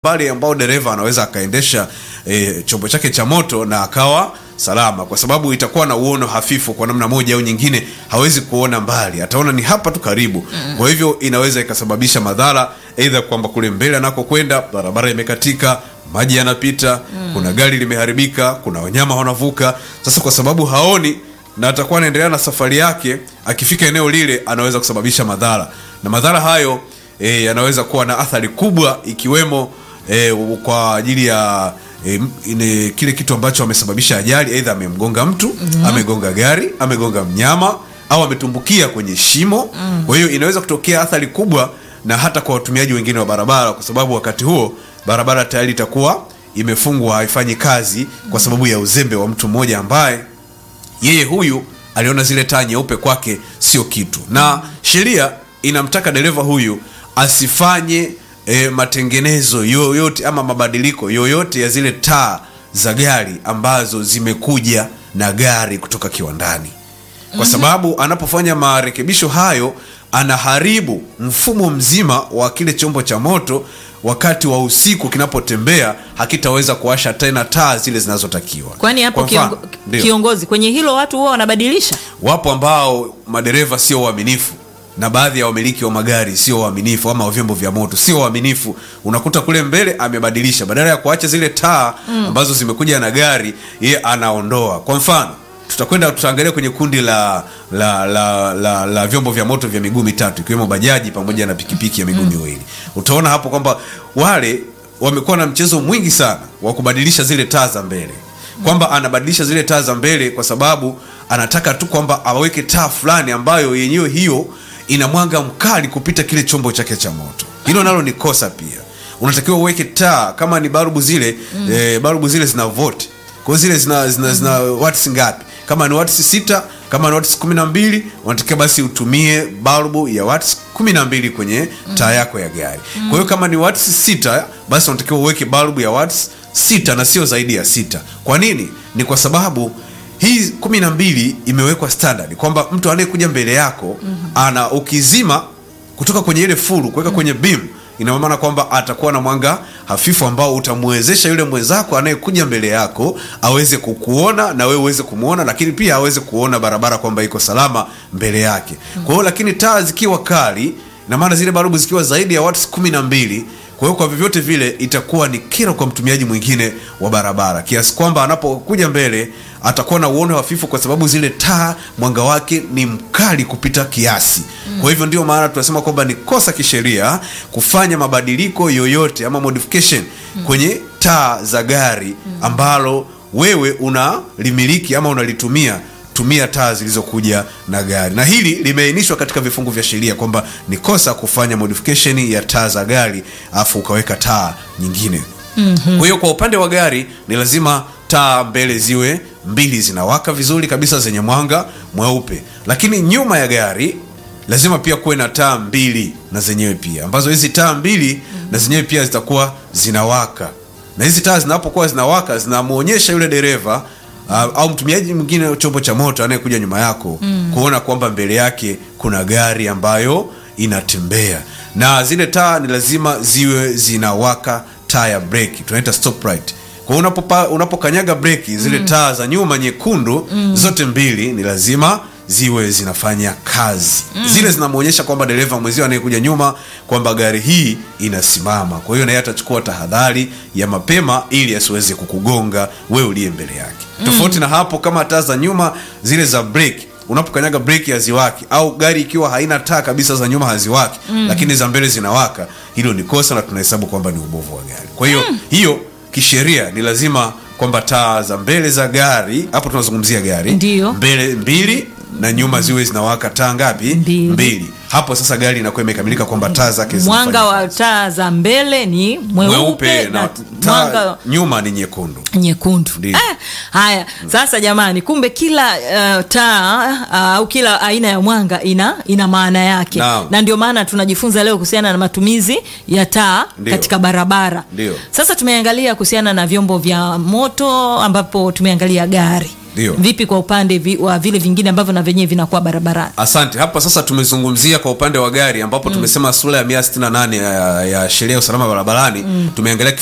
mbali ambao dereva anaweza akaendesha e, chombo chake cha moto na akawa salama, kwa sababu itakuwa na uono hafifu kwa namna moja au nyingine, hawezi kuona mbali, ataona ni hapa tu karibu. Kwa hivyo inaweza ikasababisha madhara, aidha kwamba kule mbele anakokwenda barabara imekatika, maji yanapita, kuna gari limeharibika, kuna wanyama wanavuka. Sasa kwa sababu haoni na atakuwa anaendelea na safari yake, akifika eneo lile anaweza kusababisha madhara, na madhara hayo e, yanaweza kuwa na athari kubwa ikiwemo e, kwa ajili ya e, ine, kile kitu ambacho amesababisha ajali, aidha amemgonga mtu amegonga gari amegonga mnyama au ametumbukia kwenye shimo. Kwa hiyo inaweza kutokea athari kubwa na hata kwa watumiaji wengine wa barabara, kwa sababu wakati huo barabara tayari itakuwa imefungwa, haifanyi kazi kwa sababu ya uzembe wa mtu mmoja ambaye yeye huyu aliona zile taa nyeupe kwake sio kitu, na sheria inamtaka dereva huyu asifanye e, matengenezo yoyote ama mabadiliko yoyote ya zile taa za gari ambazo zimekuja na gari kutoka kiwandani, kwa sababu anapofanya marekebisho hayo anaharibu mfumo mzima wa kile chombo cha moto. Wakati wa usiku kinapotembea, hakitaweza kuwasha tena taa zile zinazotakiwa. Kwani hapo Kwa mfano, kiongo, ndio. kiongozi kwenye hilo watu huwa wanabadilisha Wapo ambao madereva sio waaminifu na baadhi ya wamiliki wa magari sio waaminifu, ama wa vyombo vya moto sio waaminifu. Unakuta kule mbele amebadilisha, badala ya kuacha zile taa ambazo zimekuja na gari, yeye anaondoa. Kwa mfano, tutakwenda tutaangalia kwenye kundi la la, la, la la vyombo vya moto vya miguu mitatu ikiwemo bajaji pamoja na pikipiki ya miguu miwili. Utaona hapo kwamba wale wamekuwa na mchezo mwingi sana wa kubadilisha zile taa za mbele kwamba anabadilisha zile taa za mbele kwa sababu anataka tu kwamba aweke taa fulani ambayo yenyewe hiyo ina mwanga mkali kupita kile chombo chake cha moto. Hilo nalo ni kosa pia. Unatakiwa uweke taa kama ni balbu zile eh, balbu zile zina volt. Kwa hiyo zile zina zina, zina watts ngapi? Kama ni watts sita, kama ni watts kumi na mbili, unatakiwa basi utumie balbu ya watts kumi na mbili kwenye taa yako ya gari. Kwa hiyo kama ni watts sita, basi unatakiwa uweke balbu ya watts sita na sio zaidi ya sita. Kwa nini? Ni kwa sababu hii kumi na mbili imewekwa standard kwamba mtu anayekuja mbele yako ana ukizima kutoka kwenye ile furu kuweka kwenye beam, ina maana kwamba atakuwa na mwanga hafifu ambao utamwezesha yule mwenzako anayekuja mbele yako aweze kukuona na wewe uweze kumwona, lakini pia aweze kuona barabara kwamba iko salama mbele yake. Kwa hiyo lakini taa zikiwa kali, na maana zile barubu zikiwa zaidi ya watts kumi na mbili kwa hiyo kwa vyovyote vile itakuwa ni kero kwa mtumiaji mwingine wa barabara, kiasi kwamba anapokuja mbele atakuwa na uono hafifu, kwa sababu zile taa mwanga wake ni mkali kupita kiasi. Kwa hivyo ndio maana tunasema kwamba ni kosa kisheria kufanya mabadiliko yoyote ama modification kwenye taa za gari ambalo wewe unalimiliki ama unalitumia tumia taa zilizokuja na gari, na hili limeainishwa katika vifungu vya sheria kwamba ni kosa kufanya modification ya taa za gari afu ukaweka taa nyingine. Kwa hiyo kwa upande wa gari ni lazima taa mbele ziwe mbili zinawaka vizuri kabisa zenye mwanga mweupe, lakini nyuma ya gari lazima pia kuwe na taa mbili na zenyewe pia, ambazo hizi taa mbili na zenyewe pia zitakuwa zinawaka, na hizi taa zinapokuwa zinawaka zinamwonyesha yule dereva Uh, au mtumiaji mwingine wa chombo cha moto anayekuja nyuma yako kuona kwamba mbele yake kuna gari ambayo inatembea, na zile taa ni lazima ziwe zinawaka taa ya breki, tunaita stop light. Kwa hiyo unapopa, unapokanyaga breki zile taa za nyuma nyekundu zote mbili ni lazima ziwe zinafanya kazi zile zinamwonyesha kwamba dereva mwenzio anayekuja nyuma kwamba gari hii inasimama. Kwa hiyo naye atachukua tahadhari ya mapema ili asiweze kukugonga wewe uliye mbele yake. Tofauti na hapo, kama taa za nyuma zile za breki unapokanyaga breki haziwaki, au gari ikiwa haina taa kabisa za nyuma haziwaki, lakini za mbele zinawaka, hilo ni kosa na tunahesabu kwamba ni ubovu wa gari. Kwa hiyo hiyo kisheria ni lazima kwamba taa za mbele za gari, hapo tunazungumzia gari Ndiyo. mbele mbili na nyuma ziwe zinawaka taa ngapi? Mbili. Hapo sasa gari inakuwa imekamilika kwamba taa zake mwanga zinafanya wa taa za mbele ni mweupe, mweupe na na mwanga taa nyuma ni nyekundu. nyekundu. Ndiyo. Ah, haya sasa jamani, kumbe kila uh, taa uh, au kila aina ya mwanga ina ina maana yake Naam. na ndio maana tunajifunza leo kuhusiana na matumizi ya taa Ndiyo. katika barabara. Ndiyo. Sasa tumeangalia kuhusiana na vyombo vya moto ambapo tumeangalia gari Ndio. vipi kwa upande vi, wa vile vingine ambavyo na vyenyewe vinakuwa barabarani asante hapa sasa tumezungumzia kwa upande wa gari ambapo tumesema sura ya 168 ya, ya sheria ya usalama barabarani tumeangalia